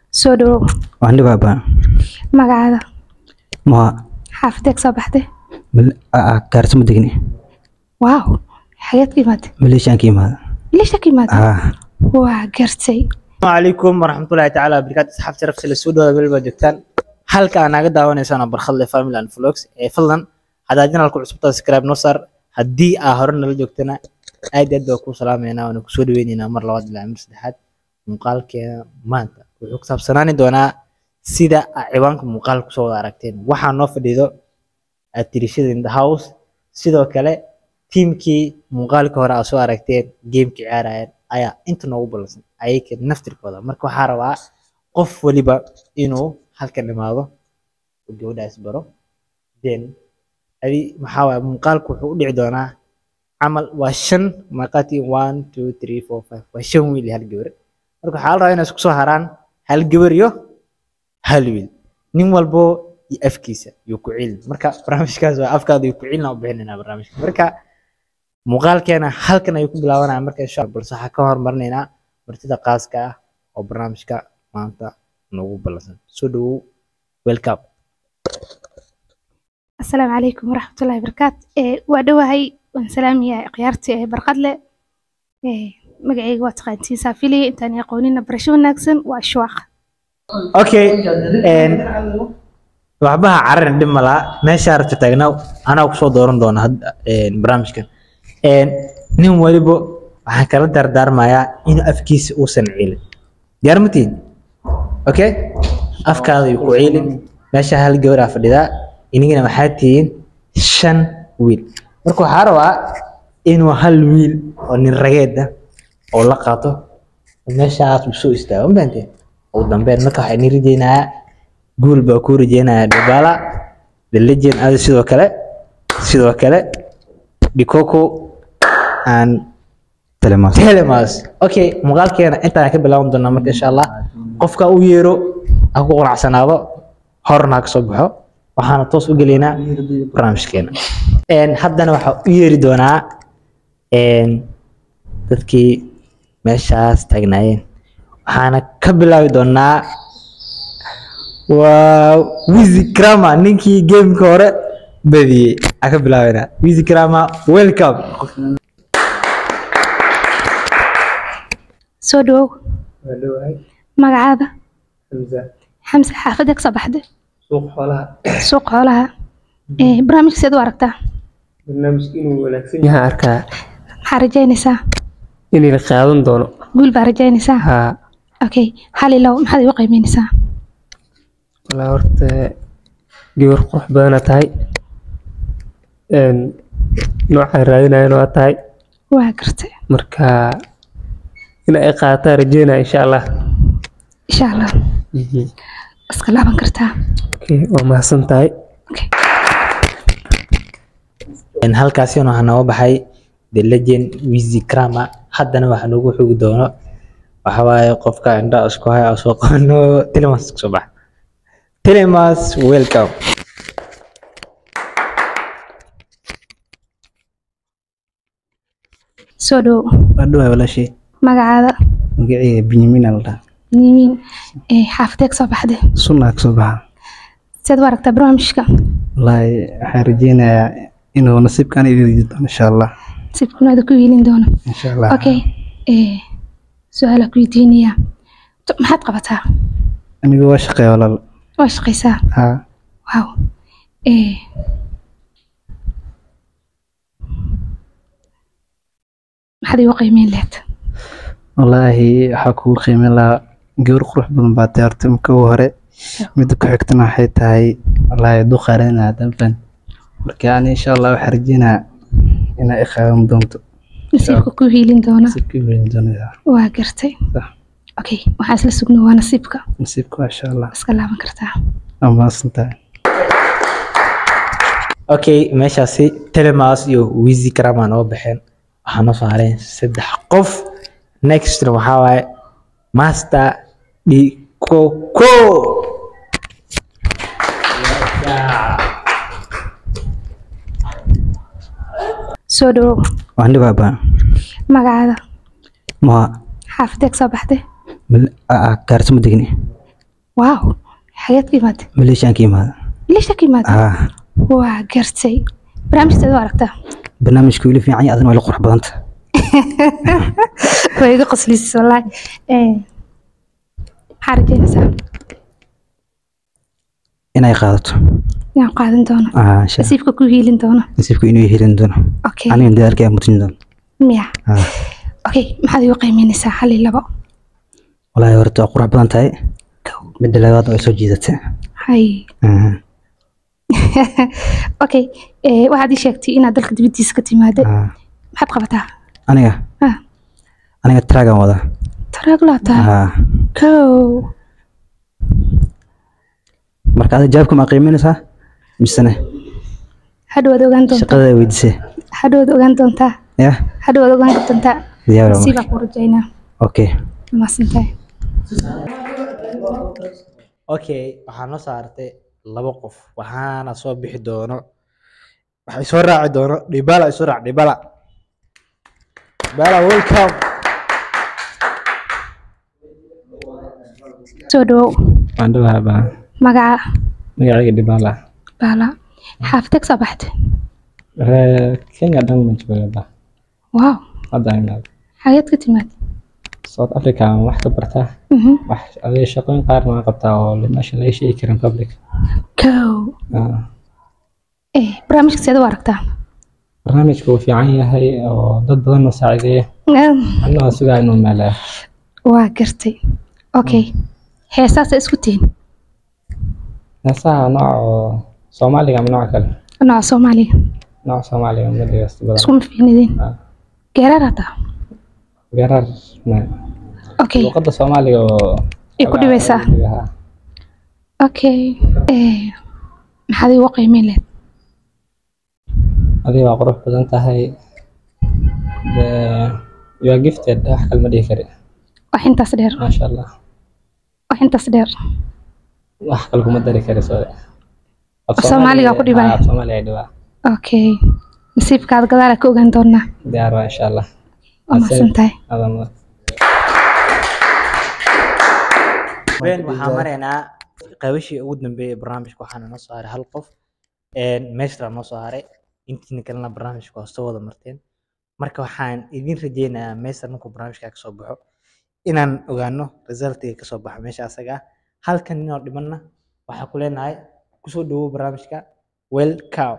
soo dhawow waan dhibaaba magacaada ma xaafadeeg soo baxday gaarso ma degni waaw xageed ka imaatay maleeshaan ka imaada leesha ka imaatay ah waa gartay السلام عليكم ورحمة الله تعالى وبركاته أصحاب شرف سلا سود ولا بلبا جوجتان halka aan naga daawanaysaan barkhadle family and vlogs ee fadlan haddaa janalku cusubta subscribe noo saar haddii aa hore nala joogtana aad iyo aad baa kuu salaameynaa waana kusoo dhaweyneynaa mar labaad ilaa mar saddexaad muuqaalkeena maanta wuxuu ku saabsanaani doonaa sida aa ciwaanka muuqaalka kusoo wada aragteen waxaa noo fadhido atirishada in the house sidoo kale tiimkii muuqaalka hore aa soo aragteen gameka ciyaarayeen ayaa inta noogu ballansan ayaga naftirkooda marka waxaa rabaa qof waliba inuu halkan imaado oo gabadhaas baro then adi maxaa waaye muuqaalku wuxuu u dhici doonaa camal waa shan markaati one two three four five waa shan wiil iyo hal gabar marka waxaa la rabaa inay isku soo haraan hal gabar iyo hal wiil nin walbo iyo afkiisa iyo ku cilin marka barnaamijkaas waa afkaada iyo ku cilina u bixinaynaa barnaamijka marka muuqaalkeena halkan ayuu ku bilaabanaya marka insha Allah balse waxaa ka hormarinaynaa martida qaaska ah oo barnaamijka maanta noogu ballansan soo dhawow welcome asalaamu calaykum waraxmatullaahi barakaat ee waa dhowahay waan salaamayaa khiyaartii ee barqadle ee magacayga waa taqaantiin saafiliye intaan aqoonina barasho wanaagsan waa ashwaaq okay een waxbaha cararin dhib ma laha meesha rabta taagnaa anaa kusoo dooran doona hadda een barnaamijkan een nin waliba waxaan kala dardaarmayaa inuu afkiisa uusan ciilin diyaar ma tihin okay afkaada ayuu ku ciilin meesha hal gabar aa fadhidaa inigana waxaa tihiin shan wiil marka waxaa rabaa inuu hal wiil oo nin rageed ah oo la qaato oo meeshaas uu soo istaago ma fahanteen ugu dambeyn marka waxaa idin rajeynayaa guul baa kuu rajeynayaa dhabaala the legend ada sidoo kale sidoo kale dikoko and telemas telemas okay muuqaalkeena intaan ka bilaaban doonaa marka insha allah qofka u yeero ha ku qanacsanaado horna ha kasoo baxo waxaana toos u gelaynaa barnaamijkeena Een, haddana waxaa u yeeri doonaa een, dadkii meeshaas taagnaayeen waxaana ka bilaabi doonaa waa wizi krama ninkii gameka hore badiyey aa ka bilaabanaa wizi krama welcome soo dhawow magacaada xamse xaafadeeg soo baxday suuq xoolaha suuq xoolaha ee barnaamijka seed u aragtaa barnaamijka inuu wanaagsan yahay arkaa maxaa rajaynaysaa inay la qaadan doono guul baa rajaynaysaa haa okay hal ilow maxaad igu qiimeynaysaa walaa horta gabar qurux badana tahay een noocaan raadinayan waa tahay waa gartay marka in ay qaataa rajeynaya insha allah insha allah iska laaban kartaa okay waa mahadsan tahay okay Een, halkaasina waxaa nooga baxay the legend wizi krama haddana waxaa noogu xogi doono waxa waaye qofka indhaha isku haya oo soo qabano telemas kasoo baxa telemas welcome soo dhawow waa dhowaa walaashay magacaada magacayga benyamin aa la dhahaa nimiin ee xaafadeeg soo baxday sunnaa kasoo baxa seed u aragtaa barnaamijka wallaahi waxaan rajeynayaa inuu nasiibkaan idin doono insha allah sibkunaada ku wiilin doono insha allah okay ee su-aalaa ku weydiinayaa Tu- maxaad qabataa anigu waa shaqeeya walaal waa shaqaysaa haa wow ee maxaad igu qiimeyn lahayd wallaahi waxaa kugu qiimeyn lahaa gabar qurux badan baa tahay horta marka ugu hore midda ku xigtana waxay tahay wallaahi duqaarena danfan marka ani insha allah waxaan rajeynayaa inaa i qaadan doonto nasiibka ku hiilin doona nasiibka weyn doonaya waa gartay Sax. okay waxaan isla sugno waa nasiibka nasiibka waa insha allah iska laaban kartaa waa mahadsan tahay okay meeshaasi telemas iyo wizi krama noo baxeen waxaa noo soo hareen saddex qof next waxaa waaye master dikoko soo dhawow waan dhibaaba magacaada ma xaafadeeg soo baxday gaarso ma degni waaw xageed ka imaatay maleeshiyan ka imaada leesha ka imaatay haa waa gartay barnaamijteeda waa aragtaa barnaamijku weli fiican yahay adina waa la qurux badanta waa iga qosliisay wallaahi Eh, maxaa rajeynaysaa inay qaadato inaan qaadan doono aa insha nasiibka ku hiilin doono nasiibku inuu helin doono okay aniga dadaalka aan mutin doono miya haa okay maxaad igu qiimeynaysaa hal iyo labo walaahi horta waa qurux badan tahay midda labaad way soo jiidatay hay Aha, okay eh, waxaad ii sheegtay inaad dalka dibaddiisa ka timaada haa. maxaad qabataa aniga Ah. aniga tragan wada taraag laabtaa haa kow marka ada jawaabka ma qiiminaysaa misene hadhowaad ogaan doontaa shaqada weydisee hadhowaad ogaan doontaa ya hadhowaad ogaan doontaa diyaar waa nasiibaa marka ku rajaynaa okay maasantahay okay waxaa noo saartay laba qof waxaana soo bixi doono waxay soo raaci doono dhibala ay soo raac dhibala dhibala welcome soo dhawow waan dhawaha baa magaca magacayga dhibaala baala xaafiteeg soo baxday reer kenya dhan ma jooga ba waaw hadda imaad xageed ka timaad south africa aan wax ka bartaa Mhm. wax adiga shaqooyin qaarna waan qabtaa oo meesha laga sheegi karin public kow Ah, eh barnaamijka seeda u aragtaa barnaamijku wuu fiican yahay oo dad badan oo saacideeya Mm, annaga sugaa inuu meelaa waa gartay okay heesaasa isku tihin heesaha nooca oo soomaaliga ama nooca kale nooca soomaaliga nooca soomaaliga ma dhegeysto badan iskuma fiinidin Ah. geeraar hataa garar okay luqadda soomaaliga oo Ay ku dhibaysaa? Ah, okay eh maxaad igu qiimeyn lehed adiga waa qurux badan tahay The- you are gifted wax kale ma dhihi kari wax intaas dheer maasha allah wax intaas dheer wax kale kuma dari kari soo Af Soomaaliga ku dhibaya? af soomaaliga dhibaa okay nasiibkaada gadaala ka ogaan doonaa diyaar waa insha allah waa mahadsan tahay adaa mudan ben waxaan maraynaa qaybashii ugu dambeeyay ee barnaamijka waxaana noo soo haray hal qof meeshra noo soo haray intiina kalena barnaamijka waa soo wada marteen marka waxaan idin rajeynayaa meesha markuu barnaamijka kasoo baxo inaan ogaano resultiga kasoo baxa meesha asaga ah halkan ninoo dhimanna waxaa ku leenahay kusoo dhawow barnaamijka welcow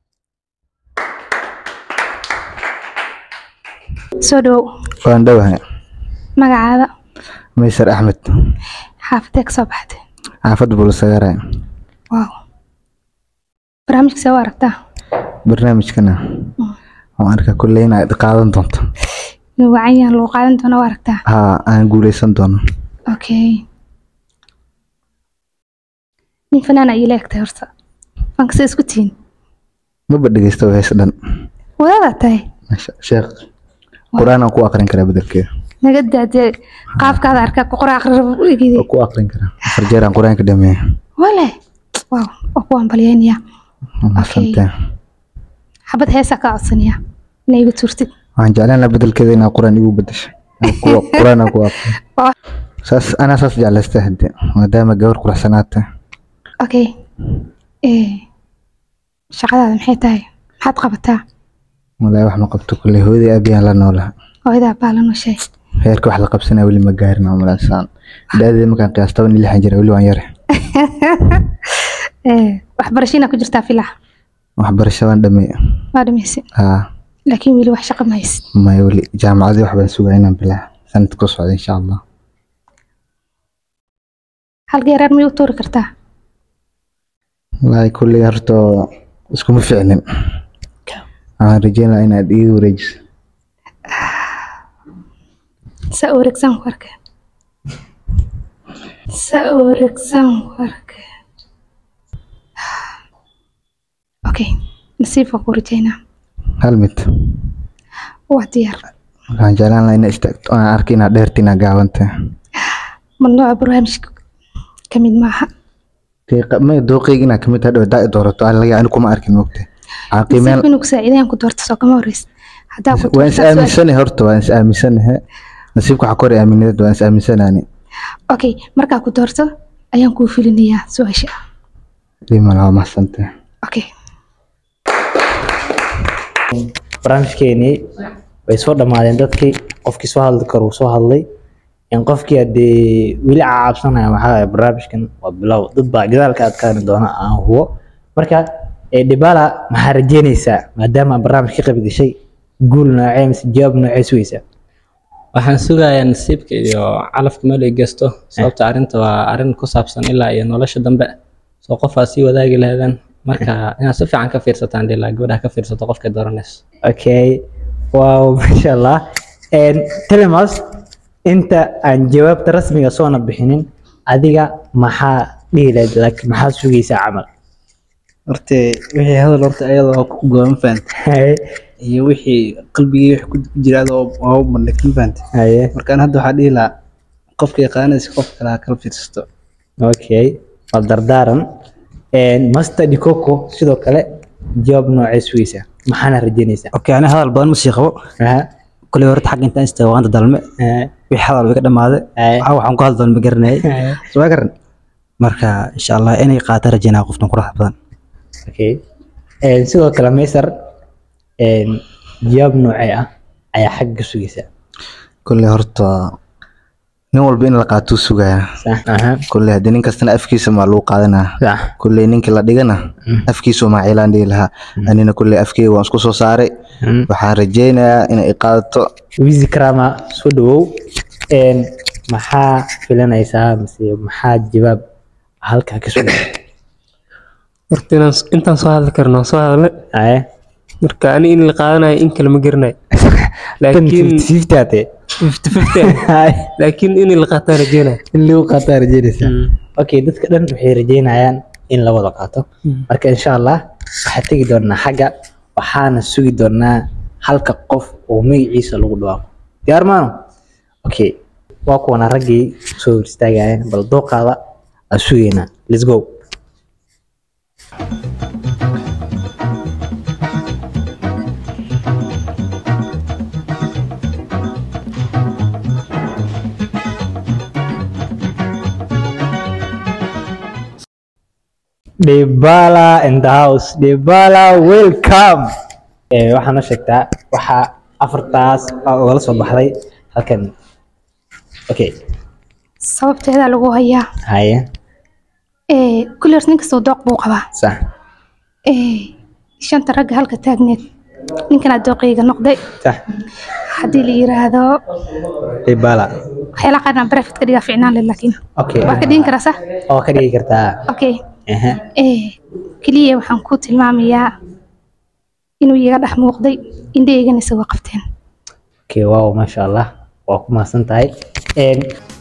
soo dhawow waan dhowahay magacaada maysar axmed xaafadee ka soo baxday xaafadda bulusagaare waaw barnaamijka see u aragtaa barnaamijkana waan arkaa kulley inaad qaadan doonto inuu wacan yahan lagu qaadan doona u aragtaa haa aan guuleysan doono okay nin fanaana iila egtay horta fanka see isku tihin maba dhegeysta oo hees dhan wadaadaa tahay Masha- sheekh qur-aan aan ku aqrin karaa bedelkeeda naga daadee qaabkaada arkaa ku qora aqri rabo egide oo ku aqrin karaa afar jeer aan qur-aanka dhameeya wale waaw waa ku ambalyeynaya mahadsantahay xabad heesaa kaa codsanaya inay igu tuurtid waxaan jeclaan lahaa bedelkeeda inaad qur-aan igu bedesho Aan ku- qur-aan aan ku aqrin Oh. saas anaa saas jeclaystay hadde maadaama gabar quruxsanaata okay eh shaqadaada maxay tahay maxaad qabataa walaahi wax ma qabto kulley hooyadii aabiyaan la noolaha hooyadaa baa la nooshay heerka wax la qabsanaya weli ma gaarin aan malaysaan da-deeda markaan qiyaas toban iyo lixan jira weli waan yare eh waxbarasho inaa ku jirtaa filax waxbarasho waan dhameey waa dhamaysa haa laakiin weli wax shaqo ma haysid maya weli jaamacadii wax baan sugaa inaan bilaa sanad ku socda insha allah hal geeraar miyay u tuuri kartaa walaahi kulley horta iskuma ficnin waxaan rajeyn lahaa inaad iiga wareejiso saa wareegsan warka saa wareegsan warka okay nasiib waa ku rajaynaa hal mid waa diyaar waxaan jeclaan lahaa inaad istaagto aan arki inaad dheerta inaad gaabanta mamnuuca barnaamijka ka mid maaha may dooqeyga inaad kamid tahay daa doorato aan laga ani kuma arkin mogta waxaan qiimeen nasiib inuu ku saaciidayaan ku doorto soo kama horreys haddaa ku waan is doortaa su'aal- aaminsanahay horta waan is aaminsanahay nasiibka waxaa kor aaminad waan is aaminsanaani okay markaa ku doorto ayaan kuu filinayaa su-aasha dhiman waa mahadsantahay okay barnaamijkeenii way soo dhammaadeen dadkii qofkii soo hadli karo uu soo hadlay in qofkii hadee weli caabsanaya waxaa waaye barnaamijkan waa bilow dad baa gadaalka adkaani doona aan hubo marka ee dhibala maxaa rajeynaysaa maadaama aad barnaamij ka qayb gashay guul noocee mise jawaab noocee sugaysaa waxaan sugayaa nasiibka iyo calafka meel ay gesto sababta arrinta waa arrin ku saabsan ilaa iyo nolosha dambe soo qofaa sii wadaagi lahaydaan marka inaad si fiican ka fiirsataan dhilaa gabadha ka fiirsato qofka dooranayso okay wow masha allah telemas inta aan jawaabta rasmiga soona bixinin adiga maxaa dhihi lahayd laakiin maxaa sugaysaa camal horta wixii hadal horta ayada waa ku go'an fahanta iyo wixii qalbigii wixii ku jira adoo waa u bandhigtin fahanta haye markaan hadda waxaa dhihi lahaa qofka yaqaanaysa qof kale ha kala fiirsato okay waa dardaaran master dikoko sidoo kale jawaab noocee sugaysaa maxaana rajeynaysaa اوكي انا هذا البان مسي قبو Aha, كل ورد حق انت انت وانت دلمه aha, wixii hadal wiga dhamaaday Aye. waxa waxaan ku hadlan ma garanay aha. soo garan marka insha Allah inay qaata rajaynaa qoftan qurux badan okay sidoo kale maysar jawaab noocee ah ayaa xagga ka sugaysaa kolley horta nin walba in la qaatuu sugayaa sax aha kolley haddii nin kastana afkiisa maa lagu qaadanaa sax kolley ninkii la dhigana afkiisu maa ciilaan dhihi lahaa anina kolley afkeyga waan isku soo saaray Mm. waxaan rajeynayaa inay qaadato wizi krama soo dhawow Een, maxaa filanaysaa mise maxaa jawaab halkaa ka sugaysaa horta inaan intaan soo hadli karno waan soo hadle Aye. marka ani in la qaadanayo in kale ma garanayo tan laakiin fifty ate fifty fifty laakiin in la qaataan rajeynaya in lagu qaataa rajeynaysaa okay dadka dhan waxay rajeynayaan in la wada qaato marka insha allah waxaa tegi doonaa xagga waxaana sugi doonaa halka qof oo magaciisa lagu dhawaaqo diyaar maano okay waa kuwana raggii soo hor istaagayeen bal dooqaada aan sugaynaa let's go Dybala in the house. Dybala welcome. Eh waxaan noo sheegtaa waxa afartaas aa ogala soo baxday halkan. Okay. sababteeda lagu hayaa Haye. ee kulli horta nin kastoo dooq buu qabaa Sax. ee shanta ragga halka taagneed ninkanaa dooqayga noqday Sax. haddii la yiraahdo Dybala. waxyaalaha qaarna barafid ka dhigaa ficnaan leh laakiin Okay. waa ka dhigan karaa sax Oo ka dhigi kartaa. okay Aha. ee keliya waxaan ku tilmaamayaa inuu iyaga dhex muuqday indhaheygana isagoo qabteen Okay, wow, masha Allah. Waa ku mahadsan tahay. Een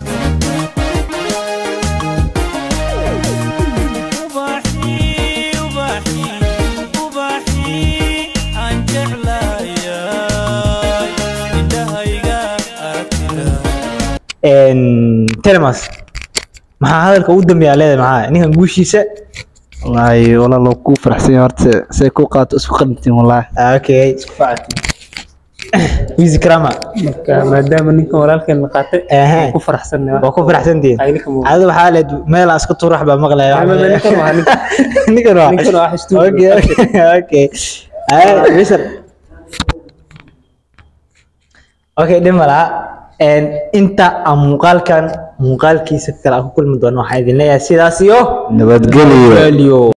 ubaxii ubaxii ubaxii aan jeclaayay indhahayga aragtida een Telemas. Maxaa hadalka ugu dambeeya leedahay maxaa? Ninkan guushiisa. wallaahi walaalo ku faraxsan yahay horta say ku qaato isku qadintiin wallaahi Ah, Okay, isku facati. Wizi Krama. marka maadaama ninkan walaalkeen la qaatay Aha. ku faraxsannahay Waa ku faraxsantihiin. Ay, ninkan wuu- Adiga waxaa leed meel aan iska tuur wax baa maqlaya. Ma- ma- ma- ninkan waa ninkan. Ninkan waa. ninkan waa xastuur. Okay, okay, okay. Ay, Wizer. Okay, dhima laha. Een inta aan muuqaalkan muuqaalkiisa kale aan ku kulmi doono waxaan idin leeyahay sidaas iyo nabadgelyo Value.